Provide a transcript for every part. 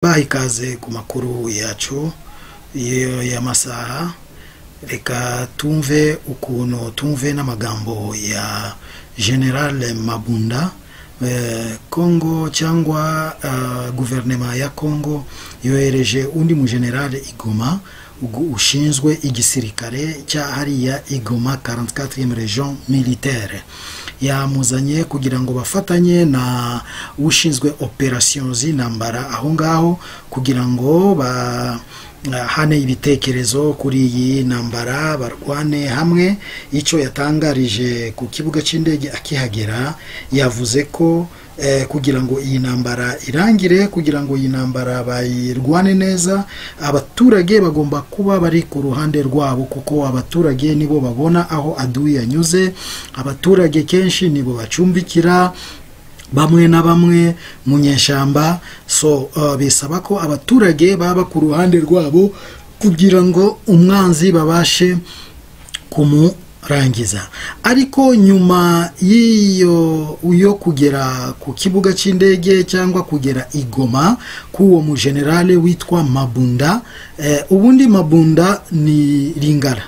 Baha ikaze ku makuru yacu y'amasaha reka tumve ukuntu tumve n'amagambo ya General Mabunda eh, Congo cyangwa eh, guverinema ya Congo yohereje undi mu General Igoma ugu- ushinzwe igisirikare cya hariya Igoma 44e region militaire yamuzanye kugira ngo bafatanye na ushinzwe operasiyo z'intambara aho ngaho kugira ngo bahane ibitekerezo kuri iyi ntambara barwane hamwe icyo yatangarije ku kibuga cy'indege akihagera yavuze ko eh, kugira ngo iyi ntambara irangire kugira ngo iyi ntambara bayirwane neza abaturage bagomba kuba bari ku ruhande rwabo kuko abaturage nibo babona aho aduyi yanyuze abaturage kenshi nibo bacumbikira bamwe na bamwe mu nyeshyamba so uh, bisaba ko abaturage baba ku ruhande rwabo kugira ngo umwanzi babashe kumurangiza ariko nyuma y'iyo yo kugera ku kibuga cy'indege cyangwa kugera i Goma k'uwo mujenerale witwa mabunda eh, ubundi mabunda ni ringara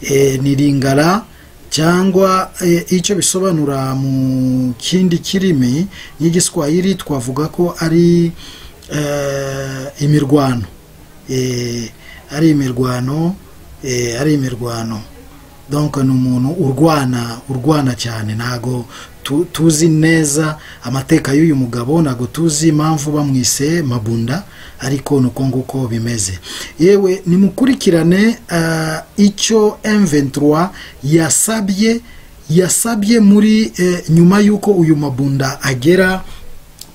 eh, ni ringara cyangwa eh, icyo bisobanura mu kindi kirimi n'igiswahili twavuga ko ari eh, imirwano Eh, ari imirwano eh, ari imirwano donc ni umuntu urwana urwana cyane ntago tu- tuzi neza amateka y'uyu mugabo ntago tuzi impamvu bamwise mabunda ariko nuko nguko bimeze yewe nimukurikirane ah, icyo M23 yasabye yasabye muri eh, nyuma y'uko uyu mabunda agera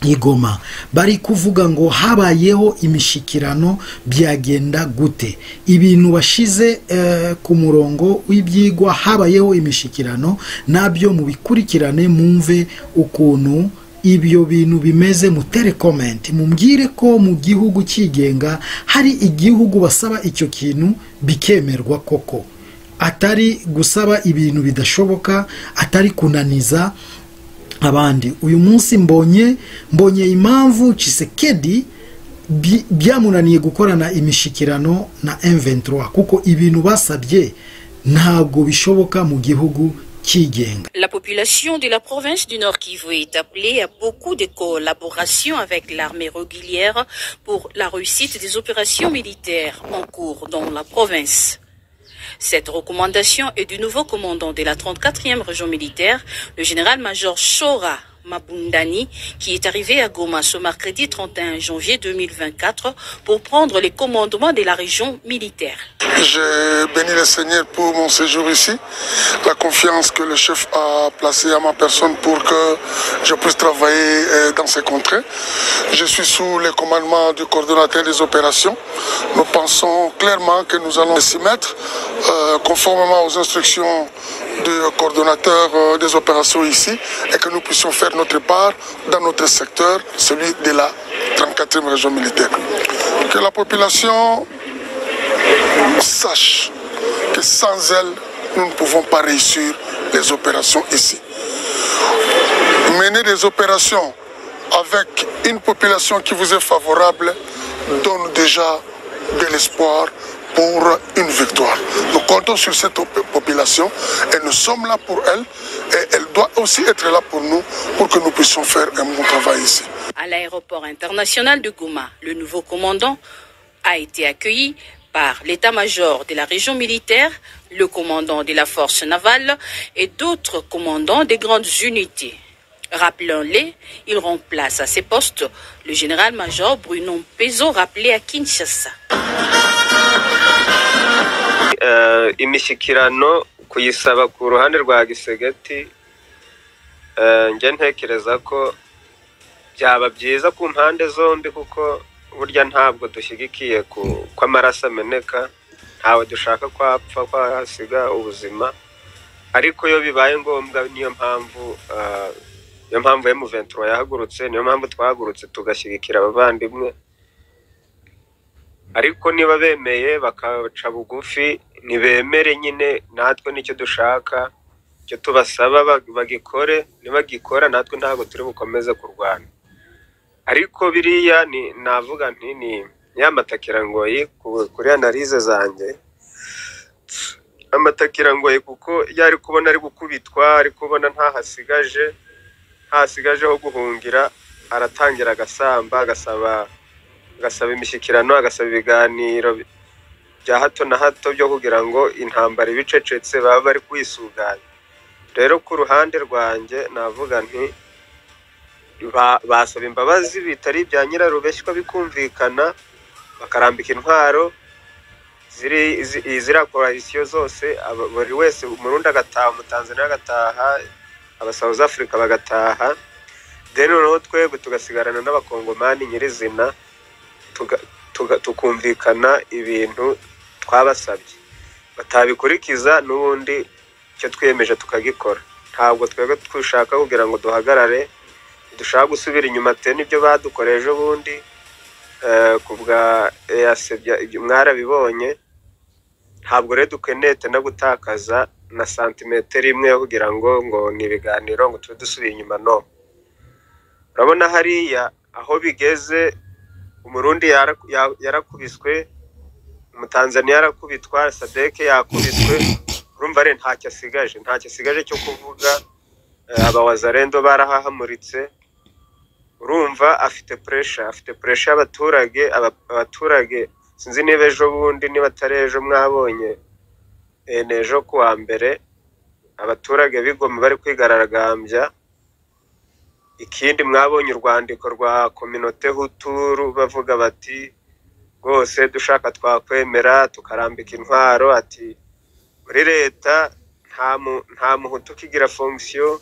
igoma bari kuvuga ngo habayeho imishikirano byagenda gute ibintu washize eh, ku murongo w'ibyigwa habayeho imishikirano nabyo mubikurikirane mumve ukuntu ibyo bintu bimeze mutere comment mumbwire ko mu gihugu cyigenga hari igihugu basaba icyo kintu bikemerwa koko atari gusaba ibintu bidashoboka atari kunaniza abandi uyu munsi mbonye mbonye impamvu Chisekedi bi- byamunaniye gukorana imishikirano na M23 kuko ibintu basabye ntabwo bishoboka mu gihugu cyigenga La population de la province du Nord Kivu est appelée à beaucoup de collaboration avec l'armée régulière pour la réussite des opérations militaires en cours dans la province. Cette recommandation est du nouveau commandant de la 34e région militaire, le général-major Shora Mabundani, qui est arrivé à Goma ce mercredi 31 janvier 2024 pour prendre les commandements de la région militaire. Je bénis le Seigneur pour mon séjour ici, la confiance que le chef a placée à ma personne pour que je puisse travailler euh, dans ces contrées. Je suis sous le commandement du coordonnateur des opérations. Nous pensons clairement que nous allons s'y mettre euh, conformément aux instructions du coordonnateur euh, des opérations ici et que nous puissions faire notre part dans notre secteur, celui de la 34e région militaire. Que la population sache que sans elle, nous ne pouvons pas réussir les opérations ici. Mener des opérations avec une population qui vous est favorable donne déjà de l'espoir pour une victoire. Nous comptons sur cette op- population et nous sommes là pour elle et elle doit aussi être là pour nous pour que nous puissions faire un bon travail ici. À l'aéroport international de Goma, le nouveau commandant a été accueilli par l'état-major de la région militaire, le commandant de la force navale et d'autres commandants des grandes unités. Rappelons-les, il remplace à ses postes le général-major Bruno Peso, rappelé à Kinshasa. eh, imishyikirano kuyisaba ku ruhande rwa gisegeti eh, njya ntekereza ko byaba byiza ku mpande zombi kuko burya ntabwo dushyigikiye ku- ko amaraso ameneka ntawe dushaka ko apfa ko hasiga ubuzima ariko iyo bibaye ngombwa niyo mpamvu eh, niyo mpamvu M23 yahagurutse niyo mpamvu twahagurutse tugashyigikira abavandimwe ariko niba bemeye bakaca bugufi ntibemere nyine natwe nicyo dushaka icyo tubasaba ba- bagikore nibagikora natwe ntabwo turi bukomeze kurwana ariko biriya ni navuga nti ni y'amatakirangoyi kuri analize zanjye amatakirangoyi kuko iyo ari kubona ari gukubitwa ari kubona ntahasigaje ntahasigaje ho guhungira aratangira agasamba agasaba agasaba imishyikirano agasaba ibiganiro bya hato na hato byo kugira ngo intambara ibicecetse baba bari kwisuganya rero ku ruhande rwanjye navuga nti ba- basaba imbabazi bitari ibya nyirarubeshywa bikumvikana bakarambika intwaro ziri zi- ziriya korarisiyo zose aba- buri wese umurundi agataha umutanzaniya agataha abasawuzi afurika bagataha then noneho twebwe tugasigarana n'abakongomani nyirizina tuga- tuga- tukumvikana ibintu twabasabye batabikurikiza n'ubundi icyo twiyemeje tukagikora ntabwo twebwe dushaka kugira ngo duhagarare dushaka gusubira inyuma te n'ibyo badukoreye ejo bundi eh, ku bwa eyasebya ibyo mwarabibonye ntabwo rero dukeneye te no gutakaza na santimetero imwe yo kugira ngo ngo ni ibiganiro ngo tube dusubiye inyuma no urabona hariya aho bigeze umurundi yara- ya- yarakubiswe umutanzaniya yarakubitwa sadeke yakubiswe urumva rero ntacyo asigaje ntacyo asigaje cyo kuvuga Eh, abawazarendo barahahamuritse urumva afite puresha afite puresha y'abaturage aba- abaturage sinzi niba ejo bundi niba atari ejo mwabonye eh, ni ejo kuwa mbere abaturage bigoma bari kwigaragambya ikindi mwabonye urwandiko rwa kominote huturu bavuga bati rwose dushaka twakwemera tukarambika intwaro ati muri leta nta mu- nta muhutu ukigira fonction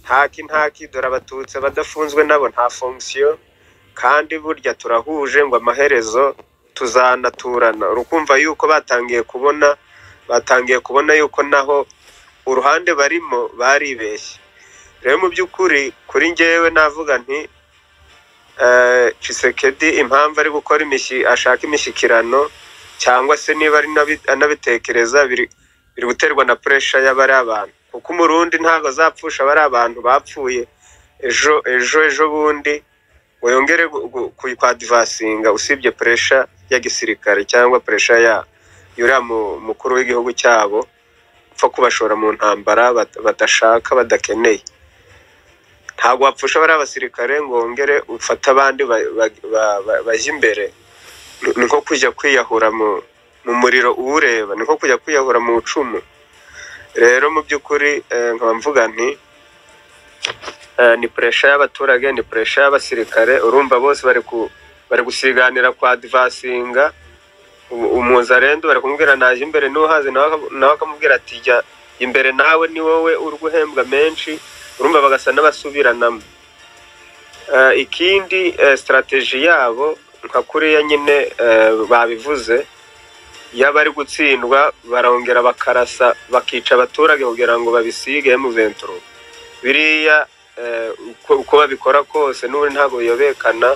ntaki ntaki dore abatutsi abadafunzwe nabo nta fonction kandi burya turahuje ngo amaherezo tuzanaturana urukumva yuko batangiye kubona batangiye kubona yuko naho uruhande barimo baribeshye rero mu by'ukuri kuri njyewe navuga nti eh, Tshisekedi impamvu ari gukora imishyi ashaka imishyikirano cyangwa se niba ari n'abi- anabitekereza biri biri guterwa na puresha y'abari abantu kuko umurundi ntabwo azapfusha abari abantu bapfuye ejo ejo ejo bundi ngo yongere gu- gu- ku- kwadivasinga usibye puresha ya gisirikare cyangwa puresha ya yuriya mu- mukuru w'igihugu cyabo upfa kubashora mu ntambara bat- badashaka badakeneye ntabwo wapfusha bariya basirikare ngo wongere ufate abandi ba- ba- ba- ba- bajye imbere Ni- ni nko kujya kwiyahura mu mu muriro uwureba ni nko kujya kwiyahura mu icumu rero mu by'ukuri eh, nkaba mvuga nti eh, ni puresha y'abaturage ni puresha y'abasirikare urumva bose bari ku bari gusiganira kwa divasinga umuzarendo bari kumubwira naje imbere n'uhazi nawe aka- nawe akamubwira ati jya imbere nawe ni wowe uri guhembwa menshi urumva bagasa n'abasubiranamo Eh, ikindi eh, sitarateji yabo nka kuriya nyine eh, babivuze iyo bari gutsindwa barongera bakarasa bakica abaturage kugira ngo babisige M23 biriya eh, uko uko babikora kose n'ubundi ntabwo biyobekana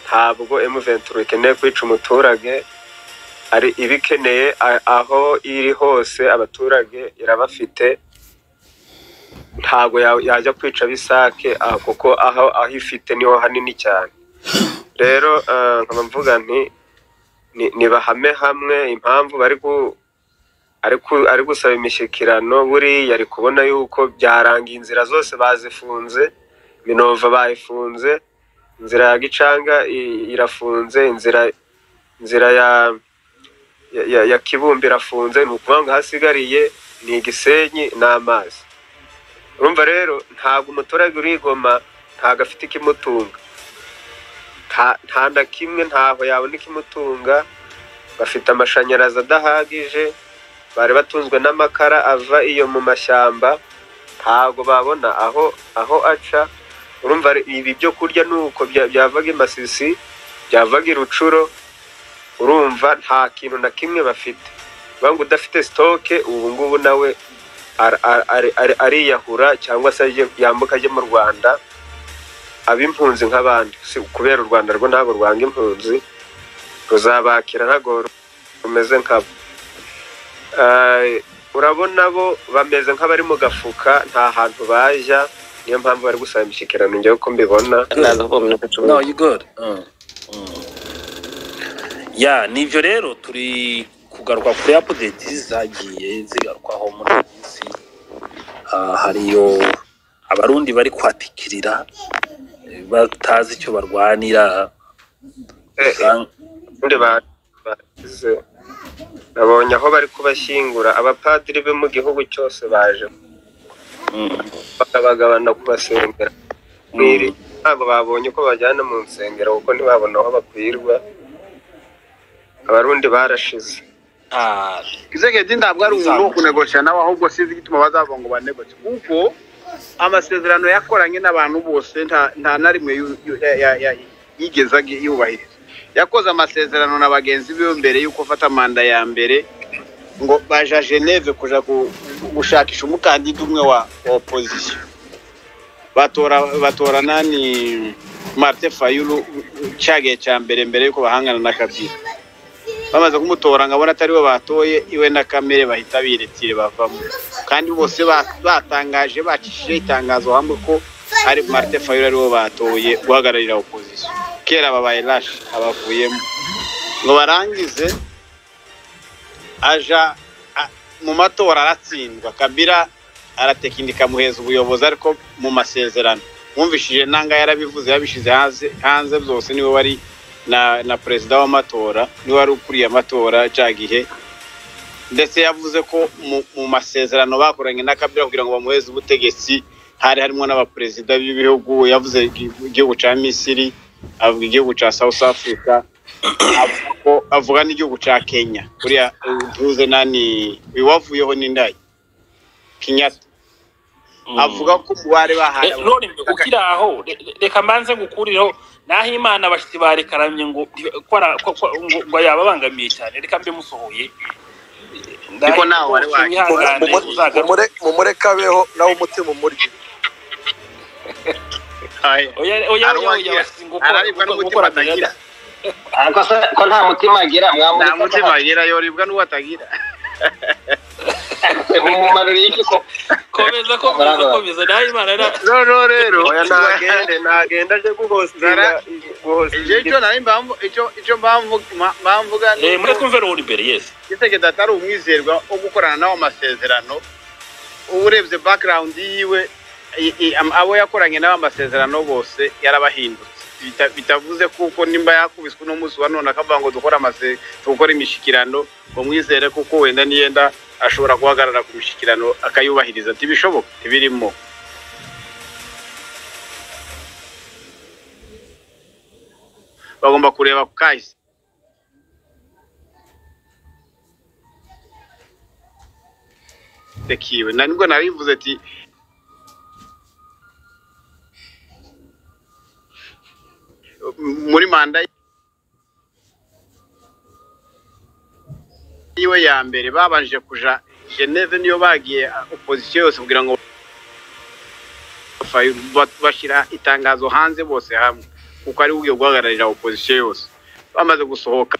ntabwo M23 ikeneye kwica umuturage ari ibikeneye a- aho iri hose abaturage irabafite ntabwo ya- yajya kwica bisake ah, kuko aho aho ifite niho hanini cyane rero eh, nkaba mvuga nti ni- nibahame hamwe impamvu bari ku- ari ku- ari gusaba imishyikirano buriya ari kubona yuko byarangiye inzira zose bazifunze minova bayifunze inzira ya gicanga i- irafunze inzira inzira ya ya- ya, ya kibumbi irafunze ni ukuvuga ngo hasigariye ni igisenyi n'amazi urumva rero ntabwo umuturage urigoma ntabwo afite ikimutunga nta nta na kimwe ntaho yabona ikimutunga bafite amashanyarazi adahagije bari batunzwe n'amakara ava iyo mu mashyamba ntabwo babona aho aho aca urumva re- ibi byo kurya ni uko bya- byavaga i masisi byavaga i rucuro urumva nta kintu na kimwe bafite bavuga ngo udafite sitoke ubu ngubu nawe ar- ar- ar- ar- ariyahura cyangwa se ajye- yambuka ajye mu rwanda ab'impunzi nk'abandi si kubera u rwanda rwo ntabwo rwanga impunzi ruzabakira ntabwo rumeze nkabo Eh, urabona bo bameze nk'abari mu gafuka nta hantu bajya niyo mpamvu bari gusaba imishyikirano njyewe ko mbibona naza kuvuga minota cumi no you good Mm, mm. ya nibyo rero turi kugaruka kuri apudeti zagiye zigarukwaho muri iyi minsi Ah, hariyo abarundi bari kwatikirira eh, batazi icyo barwanira Eh, eh, Usanga- ubundi ba- bagize nabonye aho bari kubashyingura abapadiri bo mu gihugu cyose baje Mm, bakabagabana kubasengera mwiri ntabwo babonye uko bajyana mu nsengero kuko ntibabona aho bakwirwa abarundi barashize nabi izegedi ntabwo ari umuntu wo kunegosha nawe ahubwo sinzi igituma bazava ngo banegoshe kuko amasezerano yakoranye n'abantu bose nta nta na rimwe yu- yu- ya- ya- ya- yigeze agi- yubahiriza yakoze amasezerano na bagenzi biwe mbere y'uko afata manda ya mbere ngo baja geneve kuja gu- gushakisha umukandida umwe wa wa opozisiyo batora batora nani martin fayulu cyagiye cya mbere mbere y'uko bahangana na kabila bamaze kumutora nkabona atariwe batoye iwe na kamere bahita biretire bavamo kandi bose ba- batangaje bacishije itangazo hamwe ko ari marite fayiro aribo batoye guhagararira opozisiyo kera babaye rashi abavuyemo ngo barangize aja a- mu matora aratsindwa kabira aratekinika muheza ubuyobozi ariko mu masezerano mwumvishije nanga yarabivuze yabishize hanze hanze byose niwe wari na na perezida w'amatora niwe wari ukuriye amatora cya gihe ndetse yavuze ko mu- mu masezerano bakoranye na kabila kugira ngo bamuheze ubutegetsi hari harimo n'abaperezida b'ibihugu yavuze igi- igihugu cya misiri avuga igihugu cya south africa avuga ko- avuga n'igihugu cya kenya kuriya duze nani iwavuyeho n'indaya kenyatta Mm. avuga ko umubare bahaye Eh, none mbe ukiri aho re- re- reka mbanze ngukurireho naho imana abashyitsi barekaramye ngo ko ara- ko- ko- ngo- ngo yababangamiye cyane reka mbe musohoye Niko nawe wari waje. wihangane uzagaruke mumureka abeho nawe umutima umurye abaye. oya oya oya oya Arawangira. abashyitsi ngo gukora- araribwa gukora- n'umutima gukora atagira Ariko se ko nta mutima agira nta mwamurika mutima agira yoribwa n'uwo atagira umumaro y'iki ko komeza ko komeza naho imana na- noneho rero oya ntagende ntagende aje guhostinga Zara- Icyo- icyo nari mpamvu- icyo- icyo mpamvu- mpa- mpamvuga ni Eh, uko mureke umve ruhuri imbere yesi gitegeko atari umwizerwa wo gukorana nawe amasezerano uba urebye background yiwe i- i- am- abo yakoranye nawe amasezerano bose yarabahindutse Bita- bitavuze kuko nimba yakubiswe uno munsi wa none akavuga ngo dukore amase dukore imishikirano ngo mwizere kuko wenda niyenda ashobora guhagarara ku mishikirano akayubahiriza ntibishoboka ntibirimo bagomba kureba ku kahise kiwe na nibwo narivuze ati muri manda yiwe ya mbere babanje kuja geneve niyo bagiye opozisiyo yose kugira ngo ba- bashira itangazo hanze bose hamwe kuko ari ugiye guhagararira opozisiyo yose bamaze gusohoka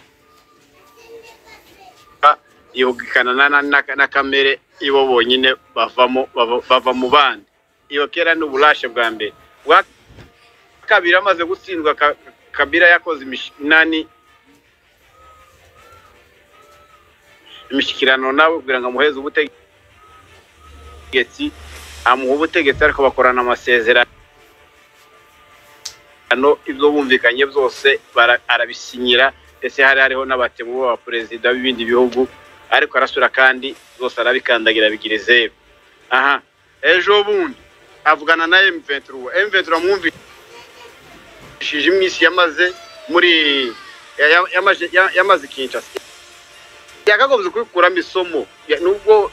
yubwikana na, na, na, na kamere ibo bonyine bavamo bava- bava mu bandi iyo kera ni uburashe bwa mbere bwa kabiri amaze gutsindwa Ka- kabira yakoze imishinani imishyikirano nawe kugira ngo amuheze ubutegetsi amuha ubutegetsi ariko bakorana amasezerano ibyo bumvikanye byose bara- arabisinyira ndetse hari hariho n'abatemu b'abaperezida b'ibindi bihugu ariko arasura kandi zose arabikandagira bigira zeru aha ejo bundi avugana na M23 M23 amwumvishije iminsi yamaze muri ya- ya- yamaze ya- yamaze Kinshasa yakagombye kubikuramo isomo Ya- nubwo